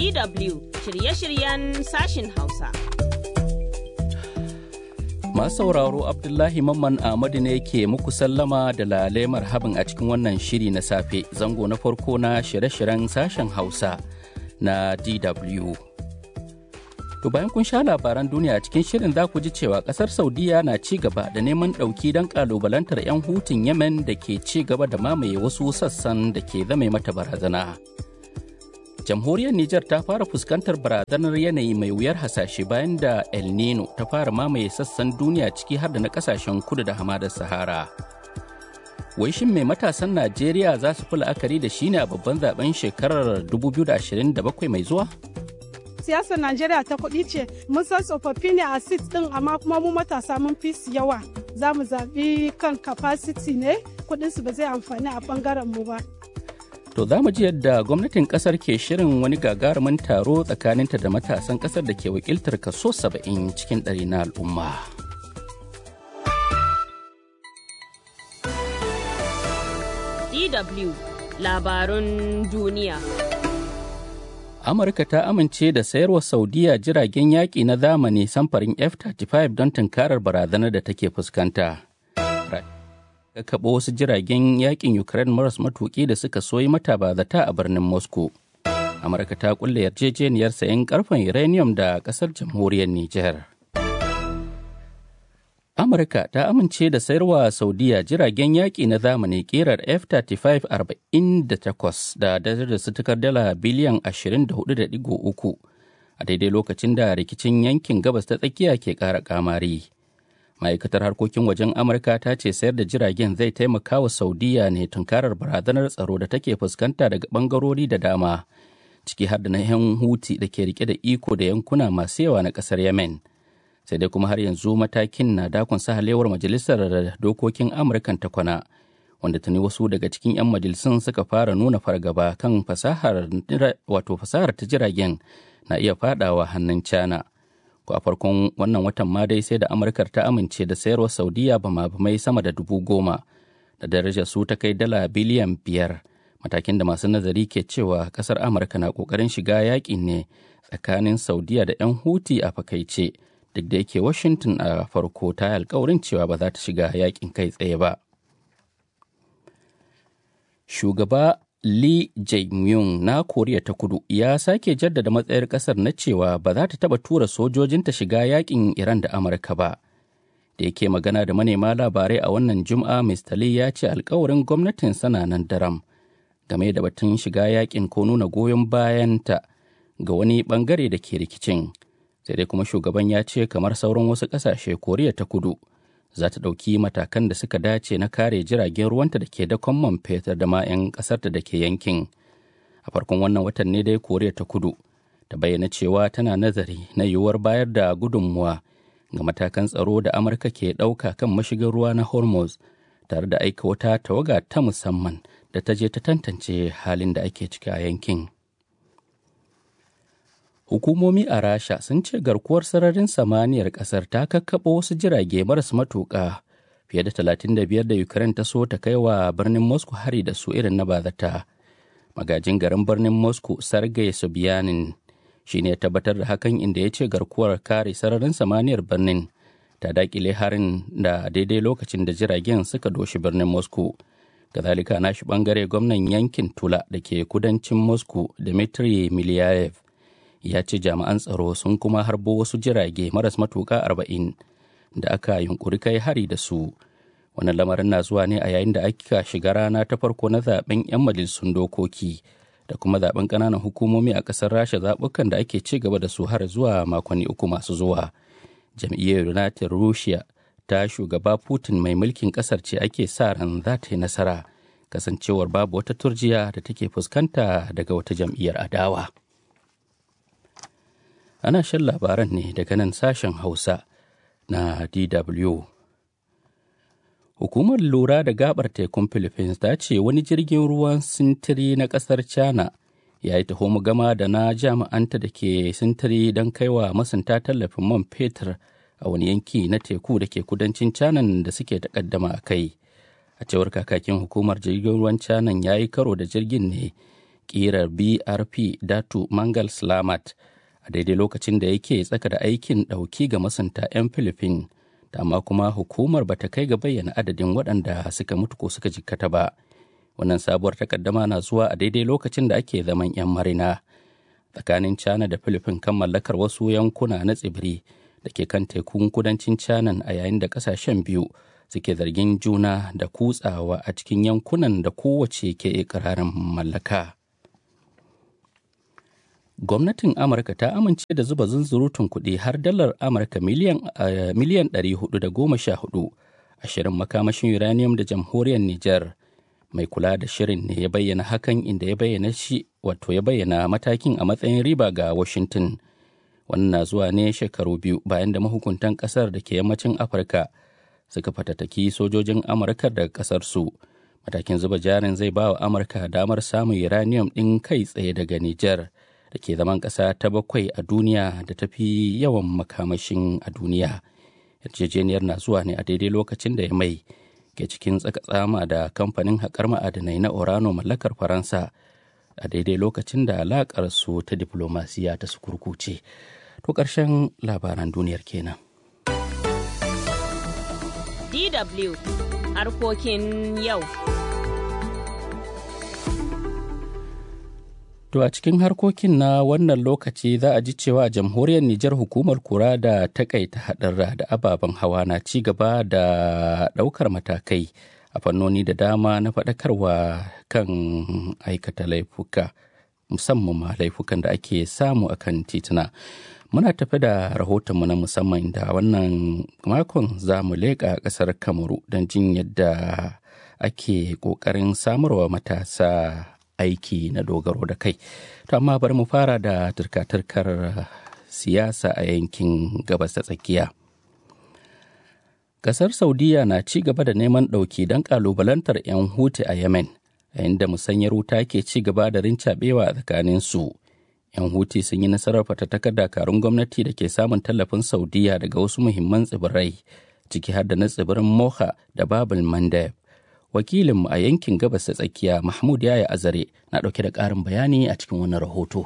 DW shirye-shiryen sashin Hausa. Masu sauraro Abdullahi Mamman Ahmadu ne ke muku sallama da lale marhaban a cikin wannan shiri na safe zango na farko na shirye-shiryen sashen Hausa na DW. To bayan kun sha labaran duniya cikin shirin za ku ji cewa kasar Saudiya na ci gaba da neman ɗauki don ƙalubalantar 'yan hutun Yemen da ke ci gaba da mamaye wasu sassan da ke zame mata barazana. jamhuriyar Nijar ta fara fuskantar barazanar yanayi mai wuyar hasashe bayan da El Nino ta fara mamaye sassan duniya ciki har da na kasashen kudu da hamadar Sahara. Wai shin mai matasan Najeriya za su fi la'akari da shi ne a babban zaben shekarar 2027 mai zuwa? siyasar Najeriya ta kuɗi ce mun san tsofaffi ne a sit ɗin amma kuma mu matasa mun fi su yawa za mu zaɓi kan capacity ne kuɗinsu ba zai amfani a ɓangaren mu ba. To za mu ji yadda gwamnatin kasar ke shirin wani gagarumin taro tsakaninta da matasan kasar da ke wakiltar kaso 70 cikin ɗari na al'umma. DW labarun duniya. Amurka ta amince da sayarwa Saudiya jiragen yaƙi na zamani samfarin F-35 don tunkarar barazanar da take fuskanta. kakkaɓo wasu jiragen yakin Ukraine maras matuƙi da suka soyi mata bazata a birnin Moscow. Amurka ta kulle yarjejeniyar sayan karfen uranium da ƙasar jamhuriyar Nijar. Amurka ta amince da sayarwa Saudiya jiragen yaƙi na zamani ƙerar F-35 48 da darajar su tukar dala biliyan 24.3 a daidai lokacin da rikicin yankin gabas ta tsakiya ke ƙara ƙamari. ma'aikatar harkokin wajen amurka ta ce sayar da jiragen zai taimaka wa saudiya ne tunkarar barazanar tsaro da take fuskanta daga bangarori da dama ciki har da na yan huti da ke rike da iko da yankuna masu yawa na kasar yemen sai dai kuma har yanzu matakin na dakon sahalewar majalisar dokokin amurkan ta kwana wanda tuni wasu daga cikin 'yan majalisun suka fara nuna fargaba kan fasahar wato fasahar ta jiragen na iya fadawa hannun china ko a farkon wannan watan ma dai sai da amurkar ta amince da sayarwa saudiya bama mai sama da dubu goma da darajar su ta kai dala biliyan biyar matakin da masu nazari ke cewa kasar amurka na kokarin shiga yakin ne tsakanin saudiya da 'yan huti a fakaice duk da yake washington a farko ta alkawarin cewa ba za ta shiga yakin kai tsaye ba shugaba Lee Jae-myung na Koriya ta Kudu ya sake jaddada matsayar kasar na cewa ba za ta taba tura sojojinta shiga yakin Iran da Amurka ba. Da yake magana da manema labarai a wannan Juma'a Mr. Lee ya ce alkawarin gwamnatin sana nan daram game da batun shiga yakin ko nuna goyon bayanta ga wani bangare da ke rikicin. Sai dai kuma shugaban ya ce kamar sauran wasu ƙasashe Koriya ta Kudu. za ta ɗauki matakan da suka dace na kare jiragen ruwanta da ke dakon man fetur da ma 'yan ƙasarta da ke yankin a farkon wannan watan ne dai koriya ta kudu ta bayyana cewa tana nazari na yiwuwar bayar da gudunmuwa ga matakan tsaro da amurka ke ɗauka kan mashigar ruwa na hormuz tare da aika wata tawaga ta musamman da ta je ta tantance halin da ake ciki a yankin Hukumomi a Rasha sun ce garkuwar sararin samaniyar ƙasar ta kakkaɓo wasu jirage maras matuƙa fiye da 35 da Ukraine ta so ta kai wa birnin Moscow hari da su irin na bazata. Magajin garin birnin Moscow Sergei Sobyanin shi ne tabbatar da hakan inda ya ce garkuwar kare sararin samaniyar birnin ta daƙile harin da daidai lokacin da jiragen suka doshi birnin Moscow. Kazalika nashi bangare gwamnan yankin Tula da ke kudancin Moscow Dmitry Miliayev ya ce jami'an tsaro sun kuma harbo wasu jirage maras matuƙa arba'in da aka yunkuri kai hari da su wannan lamarin na zuwa ne a yayin da aka shiga rana ta farko na zaben 'yan majalisun dokoki da kuma zaben ƙananan hukumomi a ƙasar rasha zaɓukan da ake ci gaba da su har zuwa makonni uku masu zuwa jam'iyyar united russia ta shugaba putin mai mulkin ƙasar ce ake sa ran za ta yi nasara kasancewar babu wata turjiya da take fuskanta daga wata jam'iyyar adawa. ana shan labaran ne daga nan sashen hausa na dw hukumar lura da gabar tekun philippines ta ce wani jirgin ruwan sintiri na kasar china ya yi taho gama da na jami'anta da ke sintiri don kaiwa masunta tallafin man fetur a wani yanki na teku da ke kudancin china da suke takaddama a kai a cewar kakakin hukumar jirgin ruwan china ya yi karo da jirgin ne ƙirar brp datu mangal slamat a daidai lokacin da yake tsaka da aikin ɗauki ga masunta 'yan filifin dama kuma hukumar ba ta kai ga bayyana adadin waɗanda suka mutu ko suka jikkata ba wannan sabuwar takaddama na zuwa a daidai lokacin da ake zaman 'yan marina tsakanin china da filifin kan mallakar wasu yankuna na tsibiri da ke kan tekun kudancin china a yayin da kasashen biyu suke zargin juna da kutsawa a cikin yankunan da kowace ke ikirarin mallaka gwamnatin amurka ta amince da zuba zunzurutun kuɗi har dalar amurka miliyan miliyan 414 a shirin makamashin uranium da jamhuriyar niger mai kula da shirin ne ya bayyana hakan inda ya bayyana shi wato ya bayyana matakin a matsayin riba ga washington wannan na zuwa ne shekaru biyu bayan da mahukuntan kasar da ke yammacin afirka suka fatattaki sojojin amurka daga kasar su matakin zuba jarin zai ba wa amurka damar samun uranium ɗin kai tsaye daga niger da ke zaman ƙasa ta bakwai a duniya da ta fi yawan makamashin a duniya yarjejeniyar na zuwa ne a daidai lokacin da ya mai ke cikin tsakatsama da kamfanin haƙar ma'adanai na orano mallakar faransa a daidai lokacin da alaƙar su ta diplomasiya ta sukurkuce to ƙarshen labaran duniyar kenan DW harkokin yau. To a cikin harkokin na wannan lokaci za a ji cewa a jamhuriyar Nijar hukumar kura da takaita haɗarra da ababen hawa na ci gaba da ɗaukar matakai a fannoni da dama na faɗakarwa kan aikata laifuka musamman ma laifukan da ake samu a kan tituna. Muna tafi da rahotonmu na musamman da wannan makon za mu leƙa ƙasar Kamaru don jin yadda ake ƙoƙarin samarwa matasa aiki na dogaro da kai. To amma bari mu fara da turka-turkar siyasa a yankin gabas ta tsakiya. Kasar Saudiya na ci gaba da neman ɗauki don ƙalubalantar 'yan Huti a Yemen, yayin da musanyar wuta ke ci gaba da rincaɓewa a tsakanin su. 'Yan Huti sun yi nasarar fatattakar dakarun gwamnati da ke samun tallafin Saudiya daga wasu muhimman tsibirai, ciki har da na tsibirin Moha da Babul Mandeb. wakilinmu a yankin gabas ta tsakiya mahmud yaya azare na ɗauke da ƙarin bayani a cikin wani rahoto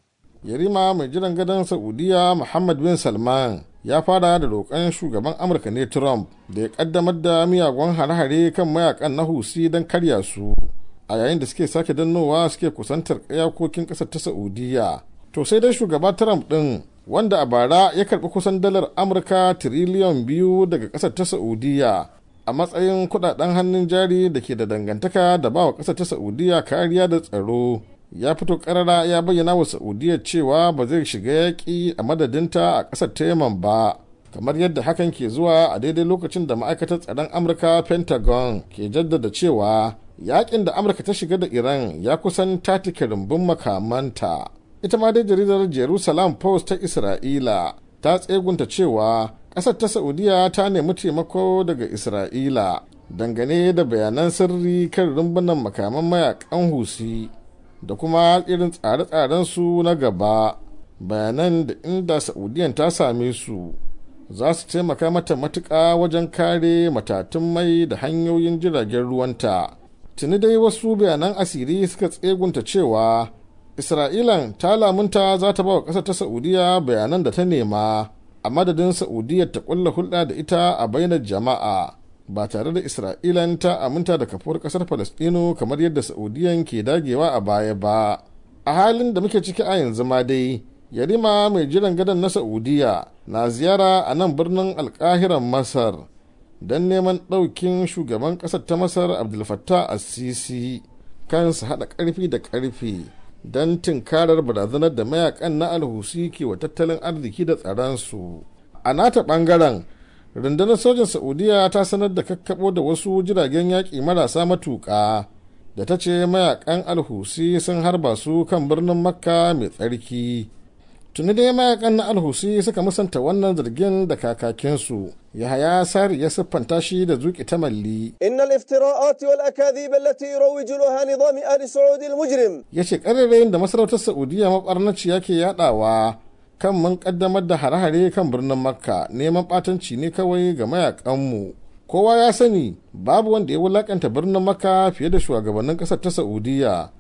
yarima mai jiran gadon saudiya muhammad bin salman ya fara da roƙon shugaban amurka ne trump da ya ƙaddamar da miyagun hare-hare kan mayakan na husi don karya su a yayin da suke sake dannowa suke kusantar iyakokin ƙasar ta saudiya to sai dai shugaba trump ɗin wanda a bara ya karɓi kusan dalar amurka tiriliyan biyu daga ƙasar ta saudiya a matsayin kudaden hannun jari da ke da dangantaka da ba wa ƙasar ta saudiya kariya da tsaro ya fito karara ya bayyana wa saudiya cewa ba zai shiga yaƙi a madadinta a ƙasar ta yaman ba kamar yadda hakan ke zuwa a daidai lokacin da ma'aikatar tsaron amurka pentagon ke jaddada cewa yaƙin da amurka ta shiga da iran ya kusan tatike rumbun makamanta ita ma dai jaridar jerusalem post ta isra'ila ta tsegunta cewa ƙasar ta saudiya ta nemi taimako daga isra'ila dangane da bayanan sirri kan rumbunan makaman mayakan husi da kuma irin tsare-tsaren su na gaba bayanan da inda saudiyan ta same su za su taimaka mata matuƙa wajen kare matatun mai da hanyoyin jiragen ruwanta tuni dai wasu bayanan asiri suka tsegunta cewa isra'ilan ta lamunta za ta ba wa ƙasar ta saudiya bayanan da ta nema a madadin saudiya ta kulla hulɗa da ita a bainar jama'a ba tare da isra'ilan ta aminta da kafuwar ƙasar falastino kamar yadda saudiyan ke dagewa a baya ba a halin da muke ciki a yanzu ma dai yarima mai jiran gadon na saudiya na ziyara a nan birnin alkahiran masar don neman ɗaukin shugaban ƙasar ta masar abdulfattah assisi kansu haɗa ƙarfi da ƙarfi don tinkarar barazanar da mayakan na alhusi ke wa tattalin arziki da tsaronsu a nata ɓangaren rundunar sojin saudiya ta sanar da kakkaɓo da wasu jiragen yaƙi marasa matuƙa da ta ce mayakan alhusi sun harba su kan birnin makka mai tsarki tuni dai mayakan na alhusi suka musanta wannan zargin da kakakinsu yahaya sari ya siffanta shi da zuki ta malli إن الافتراءات والأكاذيب التي يروج لها نظام آل سعود المجرم ya ce ƙarerayin da masarautar saudiya maɓarnaciya ke yaɗawa kan mun ƙaddamar da hare-hare kan birnin makka neman ɓatanci ne kawai ga mayakanmu kowa ya sani babu wanda ya wulakanta birnin makka fiye da shugabannin ƙasar ta saudiya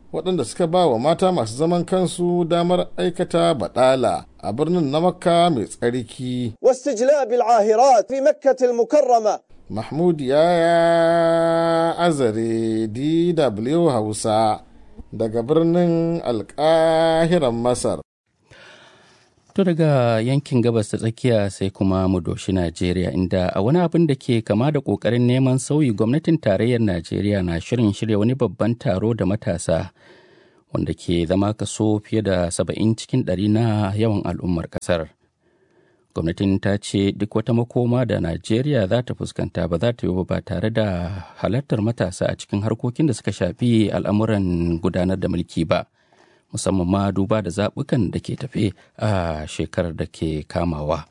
waɗanda suka ba wa mata masu zaman kansu damar aikata baɗala a birnin na makka mai tsarki واستجلاب العاهرات في مكة المكرمة mahmud ya azare dw hausa daga birnin alƙahiran masar To daga yankin gabas ta tsakiya sai kuma mu doshi Najeriya inda a wani abin da ke kama da ƙoƙarin neman sauyi gwamnatin tarayyar Najeriya na shirin shirya wani babban taro da matasa wanda ke zama kaso fiye da saba'in cikin ɗari na yawan al'ummar ƙasar. Gwamnatin ta ce duk wata makoma da Najeriya za ta fuskanta ba za ta yi ba tare da halartar matasa a cikin harkokin da suka shafi al'amuran gudanar da mulki ba. musamman ma duba da zaɓukan da ke tafe a shekarar da ke kamawa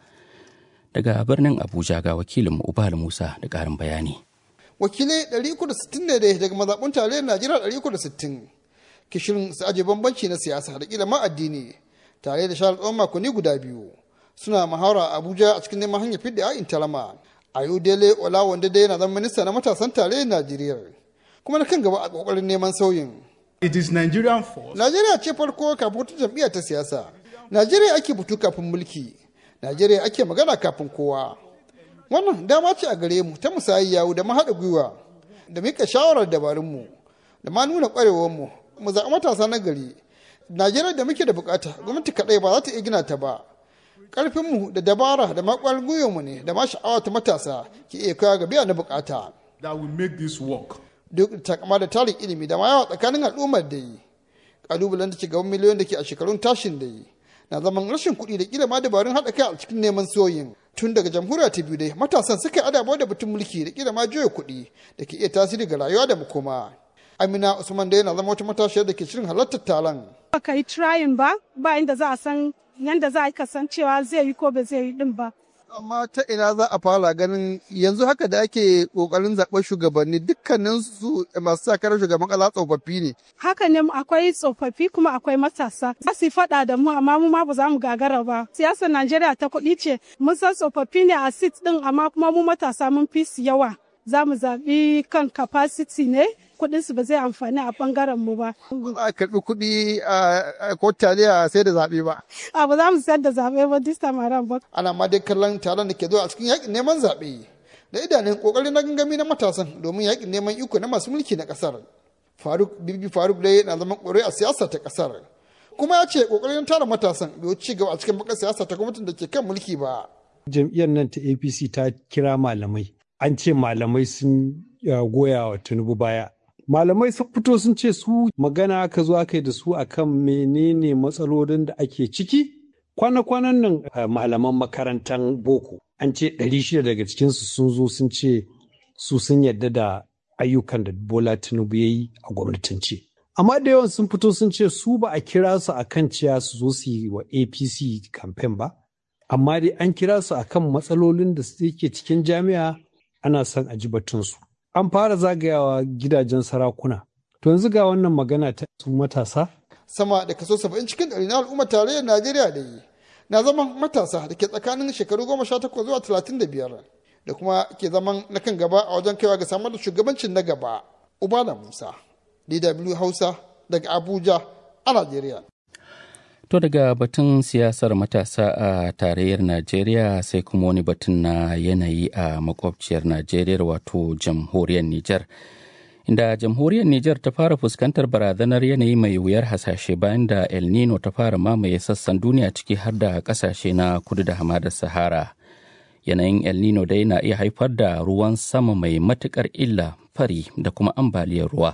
daga birnin abuja ga wakilinmu ubal musa da ƙarin bayani wakilai 360 ne daga mazaɓun tarayyar najeriya 360 kishirin su aje bambanci na siyasa da ƙila ma addini tare da shahar tsawon makonni guda biyu suna muhawara a abuja a cikin neman hanyar fidda ya'in talama ayodele ola wanda dai yana zama minista na matasan tarayyar najeriya kuma na kan gaba a ƙoƙarin neman sauyin It is Nigerian force. Najeriya ce farko kafin wata jam'iyya ta siyasa. Najeriya ake butu kafin mulki. Najeriya ake magana kafin kowa. Wannan dama ce a gare mu ta musayi yawu da mahaɗa gwiwa da mika shawarar dabarunmu da ma nuna ƙwarewarmu mu zaɓi matasa na gari. Najeriya da muke da bukata gwamnati kaɗai ba za ta iya gina ta ba. Ƙarfinmu da dabara da maƙwar gwiwarmu ne da ma sha'awa ta matasa ke iya kawo ga biya na bukata. That will make this work. duk takama da tarin ilimi da ma yawa tsakanin al'ummar da yi kalubalen da ke gaban miliyoyin da ke a shekarun tashin da yi na zaman rashin kuɗi da kila ma dabarun haɗa kai a cikin neman soyin tun daga jamhuriya ta biyu dai matasan suka yi adabawa da batun mulki da kila ma juya kuɗi da ke iya tasiri ga rayuwa da makoma amina usman dai na zama wata matashiyar da ke shirin halartar taron ba ka yi trying ba ba inda za a san yanda za a kasancewa zai yi ko ba zai yi din ba amma ta ina za a fara ganin yanzu haka da ake kokarin zaɓen shugabanni dukkanin su masu sakarar shugaban ƙasa tsofaffi ne haka ne akwai tsofaffi kuma akwai matasa za su faɗa da mu amma mu ma ba za mu gagara ba siyasar najeriya ta kuɗi ce mun san tsofaffi ne a sit ɗin amma kuma mu matasa mun fi su yawa za mu zaɓi kan capacity ne kuɗin su ba zai amfani a ɓangaren mu ba. Ba a karɓi kuɗi a ko taliya sai da zaɓe ba. A ba za mu sayar da zaɓe ba this time around ba. Ana ma dai kallon taron da ke zuwa a cikin yaƙin neman zaɓe. Da idanun ƙoƙari na gangami na matasan domin yaƙin neman iko na masu mulki na ƙasar. Faruk Bibi Faruk dai na zaman ƙwarai a siyasa ta ƙasar. Kuma ya ce ƙoƙarin tara matasan bai ci gaba a cikin bakar siyasa ta gwamnatin da ke kan mulki ba. Jam'iyyar nan ta APC ta kira malamai. An ce malamai sun goya wa Tinubu baya. malamai sun fito sun ce su magana aka zo aka yi da su akan menene matsalolin da ake ciki kwana-kwanan nan malaman makarantar boko an ce 600 daga cikinsu sun zo sun ce su sun yarda da ayyukan da bola tinubu ya yi a gwamnatance amma da yawan sun fito sun ce su ba a kira su akan ciya su zo su yi wa apc campaign ba amma dai an kira su akan matsalolin da suke cikin jami'a ana son a ji batunsu an fara zagayawa gidajen sarakuna. To yanzu ga wannan magana ta su matasa? Sama da kaso saba'in cikin ɗari na al'ummar tarayyar Najeriya da yi na zaman matasa da ke tsakanin shekaru goma sha takwas zuwa talatin da biyar da kuma ke zaman na kan gaba a wajen kaiwa ga samar da shugabancin na gaba. Ubala Musa, DW Hausa daga Abuja a Najeriya. To daga batun siyasar matasa a tarayyar Najeriya sai kuma wani batun na yanayi a makwabciyar Najeriya wato jamhuriyar Nijar. Inda jamhuriyar Nijar ta fara fuskantar barazanar yanayi mai wuyar hasashe bayan da El Nino ta fara mamaye sassan duniya ciki har da kasashe na kudu da hamadar Sahara. Yanayin El Nino dai na iya haifar da ruwan sama mai matukar illa fari da kuma ambaliyar ruwa.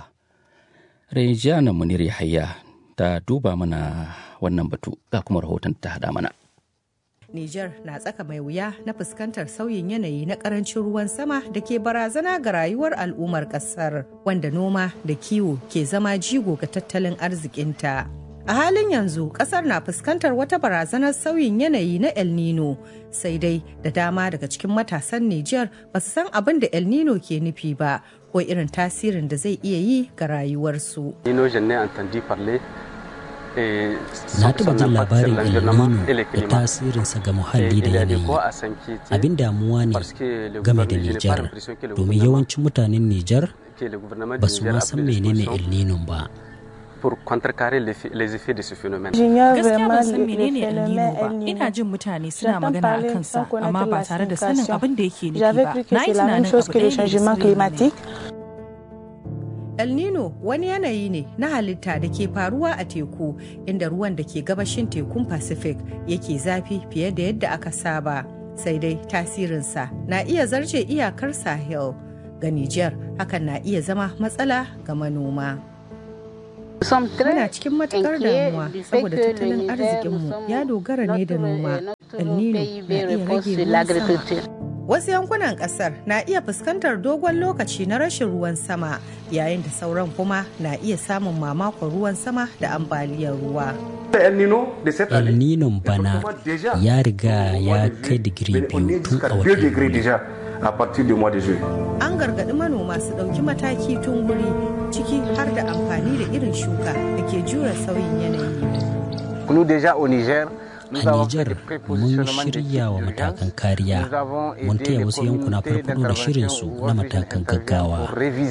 Rejana Munir Yahaya ta duba mana wannan batu ga kuma rahoton ta hada mana. Nijar na tsaka mai wuya na fuskantar sauyin yanayi na karancin ruwan sama da ke barazana ga rayuwar al'ummar kasar wanda noma da kiwo ke zama jigo ga tattalin arzikinta. A halin yanzu kasar na fuskantar wata barazanar sauyin yanayi na El Nino sai dai da dama daga cikin matasan Nijar ba su san abin da El Nino ke nufi ba ko irin tasirin da zai iya yi ga rayuwarsu. Na taɓa jin labarin El Nino da tasirinsa ga muhalli da yanayi. Abin damuwa ne game da Nijar, domin yawancin mutanen Nijar ba su ma san menene El Nino ba. pour contrecarrer les effets de ce phénomène. Gaskiya ban san menene El Nino ba. Ina jin mutane suna magana a kansa amma ba tare da sanin abin da yake nufi ba. Na yi tunanin abu ɗaya ne El Nino wani yanayi ne na halitta da ke faruwa a teku inda ruwan da ke gabashin tekun Pacific yake zafi fiye da yadda aka saba. Sai dai tasirinsa na iya zarce iyakar Sahel ga Nijar hakan na iya zama matsala ga manoma. Muna cikin matukar damuwa saboda tattalin arzikinmu ya dogara ne da noma. El Nino na iya rage ruwan sama. Wasu yankunan kasar na iya fuskantar dogon lokaci na rashin ruwan sama yayin da sauran kuma na iya samun mamakon ruwan sama da ambaliyar ruwa. El Nino bana ya riga ya kai digiri biyu tun a watan à partir du mois de juillet. An gargaɗi manoma su ɗauki mataki tun wuri ciki har da amfani da irin shuka da ke jure sauyin yanayi. Nous déjà au Niger, a Nijar mun shirya wa matakan kariya mun taya wasu yankuna farfado da shirinsu na matakan gaggawa.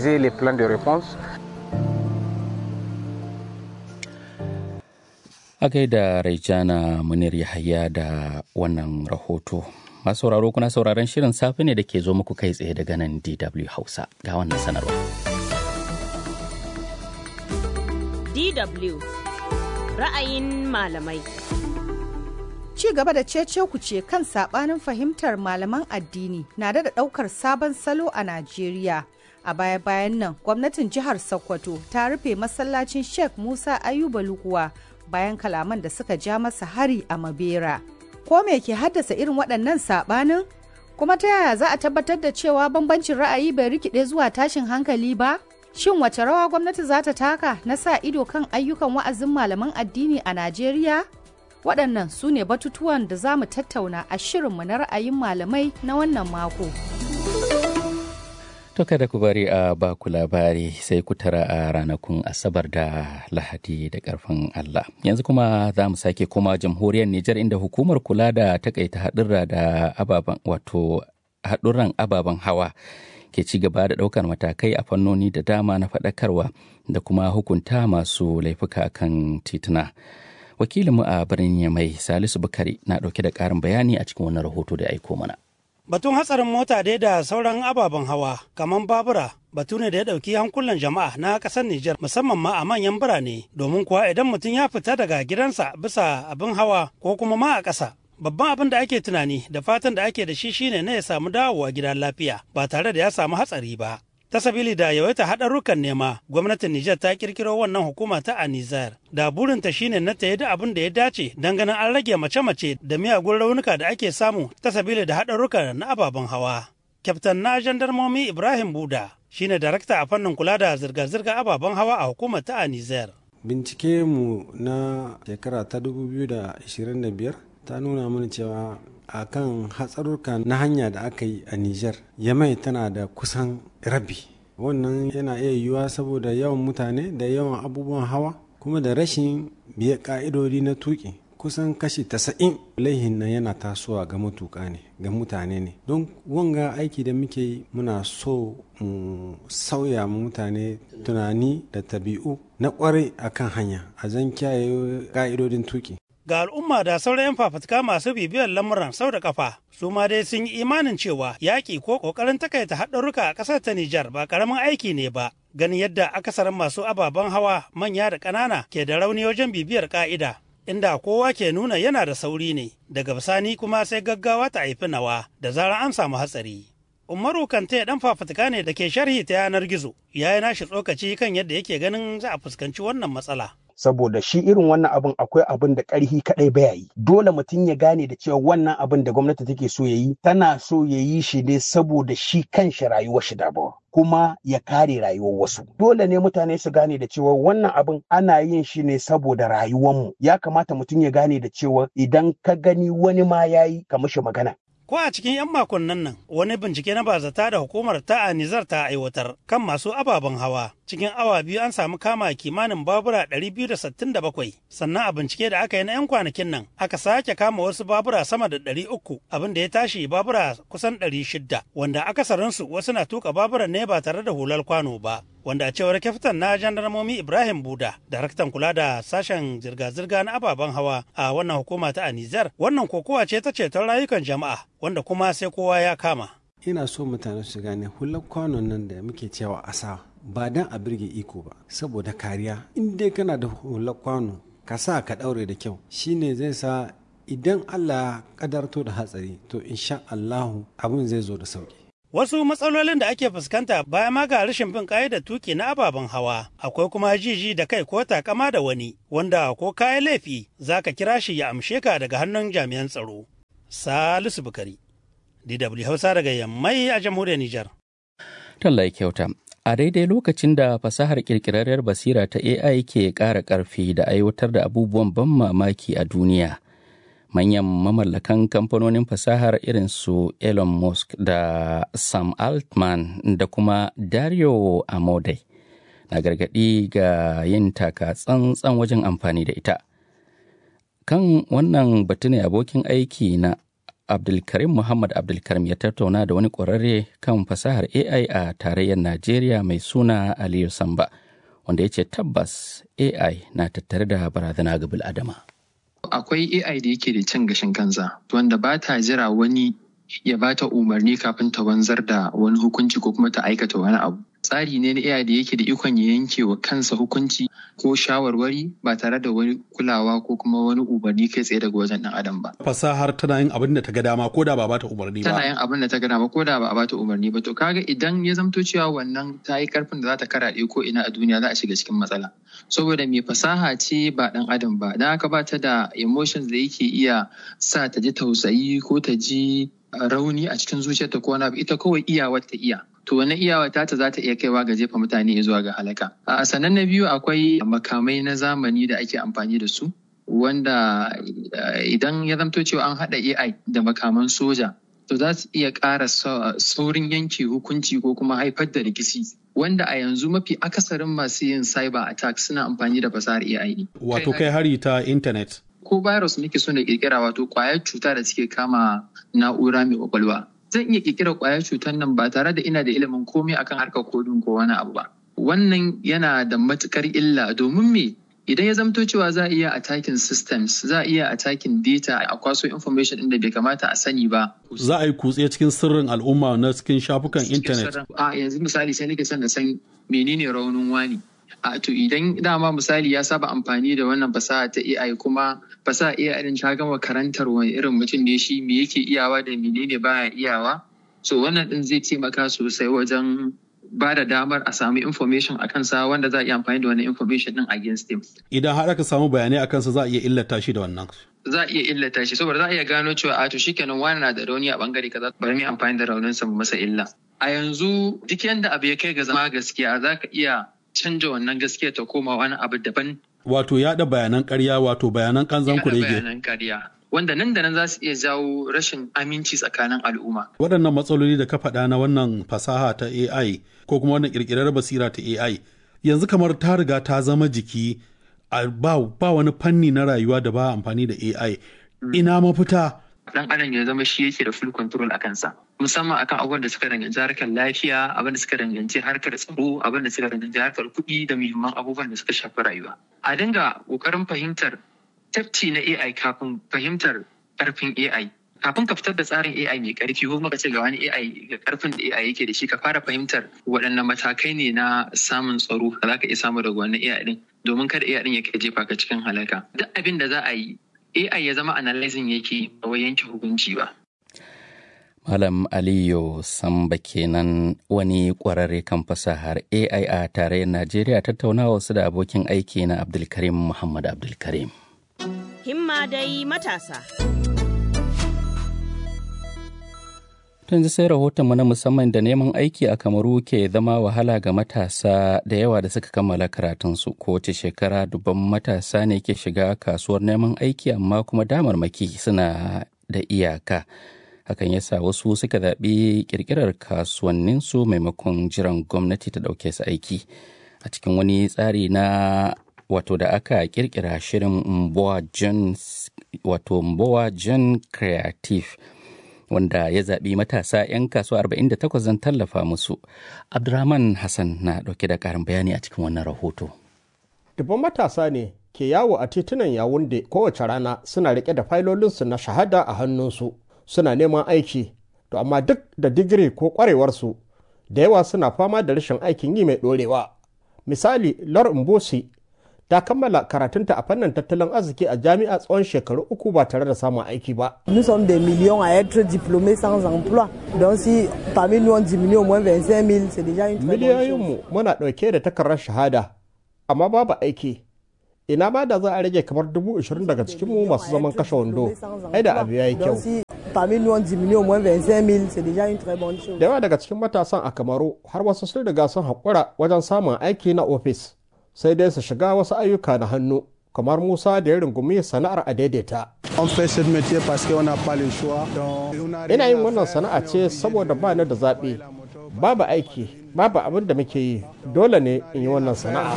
A gaida Raijana Munir Yahaya da wannan rahoto. Masu sauraro kuna sauraron shirin safe ne da ke zo muku kai tsaye daga nan DW Hausa ga wannan sanarwa. DW ra'ayin malamai. Ci gaba da cece ce kan sabanin fahimtar malaman addini na da daukar sabon salo a Najeriya. A baya-bayan nan, gwamnatin jihar Sokoto ta rufe masallacin Sheikh Musa Ayuba Lukuwa bayan kalaman da suka ja masa hari a Mabera. Ko me ke haddasa irin waɗannan sabanin? Kuma ta yaya za a tabbatar da cewa bambancin ra'ayi bai rikide zuwa tashin hankali ba? Shin wace rawa gwamnati za ta taka na sa ido kan ayyukan wa'azin malaman addini a Najeriya? waɗannan su ne batutuwan da za mu tattauna a shirinmu na ra'ayin malamai na wannan mako. To kada ku bari a baku labari sai ku tara a ranakun Asabar da Lahadi da ƙarfin Allah. Yanzu kuma za mu sake koma jamhuriyar Nijar inda hukumar kula da takaita haɗurra da ababen wato haɗurran ababen hawa ke ci gaba da ɗaukar matakai a fannoni da dama na faɗakarwa da kuma hukunta masu laifuka kan tituna. wakilinmu a birnin yamai salisu bukari na dauke da karin bayani a cikin wannan rahoto da aiko mana batun hatsarin mota dai da sauran ababen hawa kamar babura batu ne da ya dauki hankulan jama'a na kasar Nijar musamman ma a manyan birane domin kuwa idan mutum ya fita daga gidansa bisa abin hawa ko kuma ma a ƙasa babban abin da ake tunani da fatan da ake da shi shine na ya samu dawowa gida lafiya ba tare da ya samu hatsari ba ta sabili da yawaita haɗarurrukan nema gwamnatin Nijar ta kirkiro wannan hukuma ta Anizar da burinta shine na ta da abin da ya dace don ganin an rage mace-mace da miyagun raunuka da ake samu ta sabili da haɗarurruka na ababen hawa. Kyaftan na jandarmomi Ibrahim Buda shine darakta a fannin kula da zirga-zirga ababen hawa a hukumar ta Anizar. Bincike mu na shekara ta 2025 ta nuna mana cewa a kan hatsarurka na hanya da aka yi a Nijar, Yamai tana da kusan rabi. Wannan yana iya yiwuwa saboda yawan mutane da yawan abubuwan hawa kuma da rashin biye ka'idodi na tuki. Kusan kashi tasa'in laihin nan yana tasowa ga matuƙa ne, ga mutane ne. Don wanga aiki da muke yi muna so mu sauya mu mutane tunani da tabi'u na kwarai akan hanya a zan kiyaye ka'idodin tuki. ga al'umma da sauran 'yan fafutuka masu bibiyar lamuran sau da kafa su ma dai sun yi imanin cewa yaƙi ko ƙoƙarin takaita haɗarurruka a ƙasar ta Nijar ba ƙaramin aiki ne ba ganin yadda akasarin masu ababen hawa manya da ƙanana ke da rauni wajen bibiyar ƙa'ida inda kowa ke nuna yana da sauri ne daga bisani kuma sai gaggawa ta haifi nawa da zarar an samu hatsari. Umaru Kante dan fafutuka ne da ke sharhi ta yanar gizo ya yi nashi tsokaci kan yadda yake ganin za a fuskanci wannan matsala. saboda shi irin wannan abin akwai abin da ƙarfi kaɗai baya yi dole mutum ya gane da cewa wannan abin da gwamnati take so ya yi tana so ya yi shi ne saboda shi kanshi rayuwar shi dabawa kuma ya kare rayuwar wasu dole ne mutane su gane da cewa wannan abin ana yin shi ne saboda rayuwarmu ya kamata mutum ya gane da cewa idan ka gani wani ma ya yi ka mishi magana Ko a cikin 'yan makonnan nan wani bincike na bazata da hukumar ta Anizar ta aiwatar kan masu ababen hawa. Cikin awa biyu an samu kama kimanin babura 267 sannan a bincike da aka yi na 'yan kwanakin nan aka sake kama wasu babura sama da 300 abin da ya tashi babura kusan 600 wanda akasarinsu wasu na tuka baburan ne ba tare da hular kwano ba. wanda a cewar kyaftan na jandarmomi Ibrahim Buda, daraktan kula da sashen zirga-zirga na ababen hawa a wannan hukuma ta a Nijar, wannan kokowa ce ta ceton rayukan jama'a wanda kuma sai kowa ya kama. ina so mutane su gane hular kwanon nan da muke cewa asa ba dan a birge iko ba saboda kariya in dai kana da hular kwano ka sa ka daure da kyau shine zai sa idan allah kadarto da hatsari to insha allahu abin zai zo da sauki Wasu matsalolin da ake fuskanta bayan ma ga rashin bin da tuki na ababen hawa, akwai kuma jiji da kai ko takama da wani, wanda ko kayan laifi za ka kira shi ya amshe ka daga hannun jami'an tsaro. Salisu Bukari, DW Hausa daga Yammai a jamhuriyar Nijar. Tallai kyauta. A daidai lokacin da fasahar ƙirƙirarriyar basira ta AI ke ƙara ƙarfi da aiwatar da abubuwan ban mamaki a duniya. Manyan mamallakan kamfanonin fasahar irin su Elon Musk da Sam Altman da kuma Dario Amodei na gargaɗi ga yin taka tsantsan wajen amfani da ita. Kan wannan batu ne abokin aiki na Abdulkarim Muhammad Abdulkarim ya tattauna da wani ƙwararre kan fasahar AI a tarayyar Najeriya mai suna Aliyu Samba, wanda ya ce tabbas AI na tattare da barazana ga bil'adama. Akwai AI da yake da cin gashin kansa, wanda ba ta jira wani ya ba ta umarni kafin ta wanzar da wani hukunci ko kuma ta aikata wani abu. Tsari ne na AI da yake da ikon ya yanke wa kansa hukunci ko shawarwari ba tare da wani kulawa ko kuma wani umarni kai tsaye daga wajen ɗan adam ba. Fasahar tana yin abin da ta ga dama ko da ba ba ta umarni ba. Tana yin abin da ta ga dama ko da ba a ba ta umarni ba. To kaga idan ya zamto cewa wannan ta yi karfin da za ta karaɗe ko ina a duniya za a shiga cikin matsala. Saboda mai fasaha ce ba ɗan adam ba. Dan haka ba ta da emotions da yake iya sa ta ji tausayi ko ta ji rauni a cikin zuciyarta ko wani abu ita kawai iyawar ta iya. To wani iyawa ta ta za ta iya kaiwa ga jefa mutane zuwa ga halaka. A sannan na biyu akwai makamai na zamani da ake amfani da su wanda idan ya zamto cewa an haɗa AI da makaman soja to za su iya ƙara saurin yanke hukunci ko kuma haifar da rikici wanda a yanzu mafi akasarin masu yin cyber attack suna amfani da fasahar AI ne. Wato kai hari ta intanet. Ko virus muke so na kirkira wato kwayar cuta da suke kama na'ura mai kwakwalwa. Zan iya kirkira kwayar cutar nan ba tare da ina da ilimin komai akan harkar kodin ko wani abu ba. Wannan yana da matukar illa domin me idan ya zamto cewa za a iya attacking systems za a iya attacking data a kwaso information inda bai kamata a sani ba. Za a yi kutse cikin sirrin al'umma na cikin shafukan intanet. A yanzu misali sai nake son na san menene raunin wani. A to idan dama misali ya saba amfani da wannan fasaha ta AI kuma fasaha AI din ta gama karantar wani irin mutum ne shi me yake iyawa da menene baya iyawa. So wannan din zai taimaka sosai wajen ba da damar a samu information a kansa wanda za a iya amfani da wannan information din against him. Idan har aka samu bayanai a kansa za a iya illata shi da wannan. Za a iya illata shi saboda za a iya gano cewa a to shikenan wani na da rauni a bangare kaza bari mu amfani da rauninsa mu masa illa. A yanzu duk yanda abu ya kai ga zama gaskiya za ka iya canja wannan gaskiya ta koma wani abu daban. Wato yaɗa bayanan ƙarya wato bayanan kanzan kurege. bayanan ƙarya. Wanda nan da nan za su iya jawo rashin aminci tsakanin al'umma. Waɗannan matsaloli da ka faɗa na wannan fasaha ta AI ko kuma wannan ƙirƙirar basira ta AI yanzu kamar ta riga ta zama jiki ba, ba wani fanni na rayuwa da ba amfani da AI. Ina mafita dan adam ya zama shi yake da full control a kansa musamman akan abubuwan da suka danganci harkar lafiya abin da suka danganci harkar tsaro abin da suka danganci harkar kuɗi da muhimman abubuwan da suka shafi rayuwa a dinga ƙoƙarin fahimtar tafci na AI kafin fahimtar ƙarfin AI kafin ka fitar da tsarin AI mai ƙarfi ko kuma ka ce ga wani AI ga ƙarfin da AI yake da shi ka fara fahimtar waɗanne matakai ne na samun tsaro da za ka iya samu daga wannan AI din domin kada AI din ya kai jefa ka cikin halaka duk abin da za a yi AI ya zama analyzing yake ba wai yanke hukunci ba. Malam Aliyu Samba kenan wani ƙwararre kan fasahar AI a tarayyar Najeriya tattaunawa su da abokin aiki na Abdulkarim Muhammad Abdulkarim. Himma dai matasa. yanzu sai rahotonmu na musamman da neman aiki a kamaru ke zama wahala ga matasa da yawa da suka kammala karatunsu kowace shekara dubban matasa ne ke shiga kasuwar neman aiki amma kuma damarmaki suna da iyaka hakan ya sa wasu suka zaɓi ƙirƙirar kasuwanninsu maimakon jiran gwamnati ta ɗauke su aiki a cikin wani tsari na wato da aka ƙirƙira shirin mboa john wato mboa john creative wanda ya zaɓi matasa 'yan kasuwa 48 zan tallafa musu. Abdurrahman Hassan na ɗauke da ƙarin bayani a cikin wannan rahoto. Dubban matasa ne ke yawo a titunan Yawunde kowace rana suna riƙe da failolinsu na shahada a hannunsu suna neman aiki, to amma duk da digiri ko ƙwarewarsu da yawa suna fama da rashin aikin yi mai ɗorewa. Misali, Lor Mbosi ta kammala karatunta a fannin tattalin arziki a jami'a tsawon shekaru uku ba tare da samun aiki ba. Nous sommes des millions à être diplômés sans emploi. Donc si parmi nous on diminue au moins 25 000, c'est déjà une très bonne Miliyoyinmu muna ɗauke da takardar shahada, amma babu aiki. Ina ma da za a rage kamar dubu ashirin daga cikinmu masu zaman kashe wando, ai da abu ya yi kyau. Donc si parmi nous on diminue au moins 25 000, c'est déjà une très bonne chose. Da yawa daga cikin matasan a Kamaru har wasu sun riga sun haƙura wajen samun aiki na ofis. sai dai su shiga wasu ayyuka na hannu kamar Musa da ya rungumi sana'ar a daidaita. Ina yin wannan sana'a ce saboda ba ni da zaɓe, babu aiki, babu abin da muke yi, dole ne in yi wannan sana'a.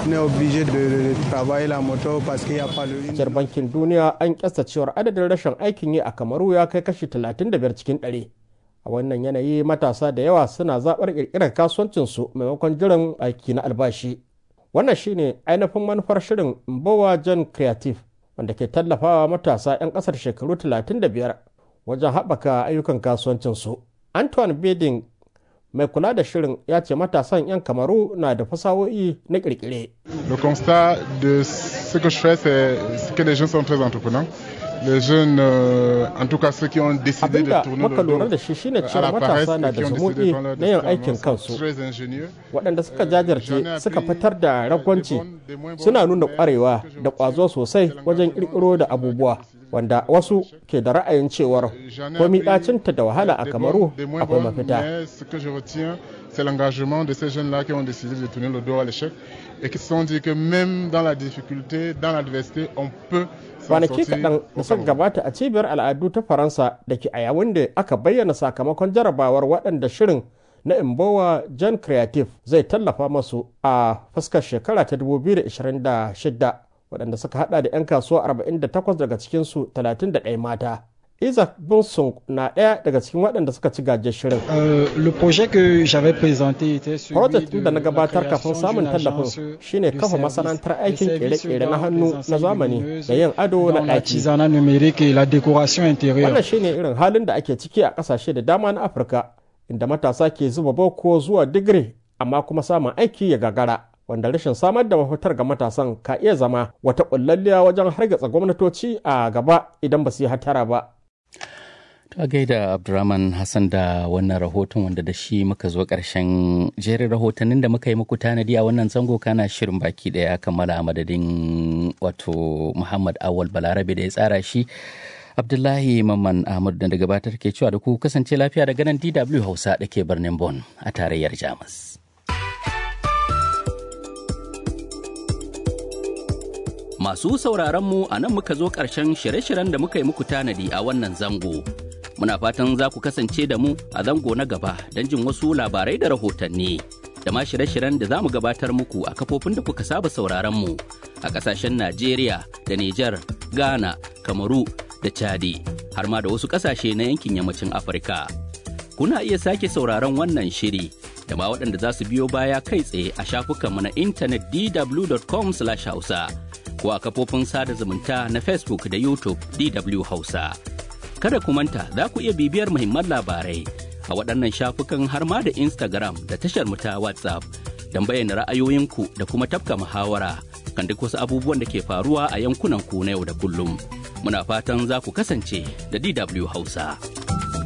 Jar bankin duniya an kyasta cewar adadin rashin aikin yi a Kamaru ya kai kashi 35 cikin ɗari. A wannan yanayi matasa da yawa suna zaɓar ƙirƙirar kasuwancinsu maimakon jiran aiki na albashi. wannan shine ainihin manufar shirin mbowa john creative wanda ke tallafawa matasa 'yan kasar shekaru 35 wajen haɓaka ayyukan kasuwancinsu antoine beding mai kula da shirin ya ce matasan 'yan kamaru na da fasahohi na kirkire Le constat de ce que je fais, c'est que les jeunes sont très entreprenants. Les jeunes, euh, en tout cas ceux qui ont décidé de abinda tourner muka le lura dos da shi shine à la cewa paresse matasa na et da qui ont décidé zumuɗi de prendre leur na yin destin en aikin main kansu sont très ingénieux. waɗanda suka jajirce suka fitar da ragwanci suna nuna ƙwarewa da ƙwazo sosai wajen ƙirƙiro da abubuwa wanda wasu ke da ra'ayin cewar komi ɗacinta da wahala a kamaru des moins akwai bonnes, mafita mais ce que je retiens, c'est l'engagement de ces jeunes-là qui ont décidé de tourner le dos à l'échec et qui se sont dit que même dans la difficulté, dans l'adversité, on peut s'en kwanaki sortir. kaɗan da suka gabata a cibiyar al'adu ta faransa da ke a yawun da aka bayyana sakamakon jarabawar waɗanda shirin na imbowa john creative zai tallafa masu a fuskar shekara ta 2026 waɗanda suka hada da 'yan kasuwa 48 daga cikinsu 31 mata isaac bunson na ɗaya daga cikin waɗanda suka ci gajiyar shirin Euh, le projet que j'avais présenté était celui Project de da na la gabatar création kafin samun d'une tallafin agence shine de kafa services- masana'antar de aikin services kere-kere na dans hannu les na enseignes zamani lumineuses, da yin ado na dans ɗaki. l'artisanat numérique et la décoration intérieure. Wannan shine irin halin da ake ciki a ƙasashe da dama na Afirka inda matasa ke zuba boko zuwa digiri amma kuma samun aiki ya gagara. Wanda rashin samar da mafitar ga matasan ka iya zama wata ƙullalliya wajen hargitsa gwamnatoci a gaba idan ba su yi hatara ba. Ta gaida Abdurrahman Hassan da wannan rahoton wanda da shi muka zo ƙarshen jerin rahotannin da muka yi muku tanadi a wannan zango kana shirin baki ɗaya kammala a madadin wato Muhammad Awal Balarabe da ya tsara shi. Abdullahi Mamman Ahmad da gabatar ke cewa da ku kasance lafiya daga nan DW Hausa da ke birnin Bonn a tarayyar Jamus. Masu sauraron mu a nan muka zo ƙarshen shirye-shiryen da muka yi muku tanadi a wannan zango. Muna fatan za ku kasance da mu a zango na gaba don jin wasu labarai da rahotanni. Da ma shirye-shiryen da za mu gabatar muku a kafofin da kuka saba sauraron mu a ƙasashen Najeriya da Nijar, Ghana, Kamaru da Chadi, har ma da wasu ƙasashe na yankin yammacin Afirka. Kuna iya sake sauraron wannan shiri da ma waɗanda za su biyo baya kai tsaye a shafukanmu na intanet dw.com/hausa. ko a kafofin sada zumunta na Facebook da YouTube DW Hausa. Kada ku manta za ku iya bibiyar muhimman labarai a waɗannan shafukan har ma da Instagram da tashar mu ta WhatsApp don bayyana ra'ayoyinku da kuma tafka muhawara kan duk wasu abubuwan da ke faruwa a yankunan ku na yau da kullum. Muna fatan za ku kasance da DW Hausa.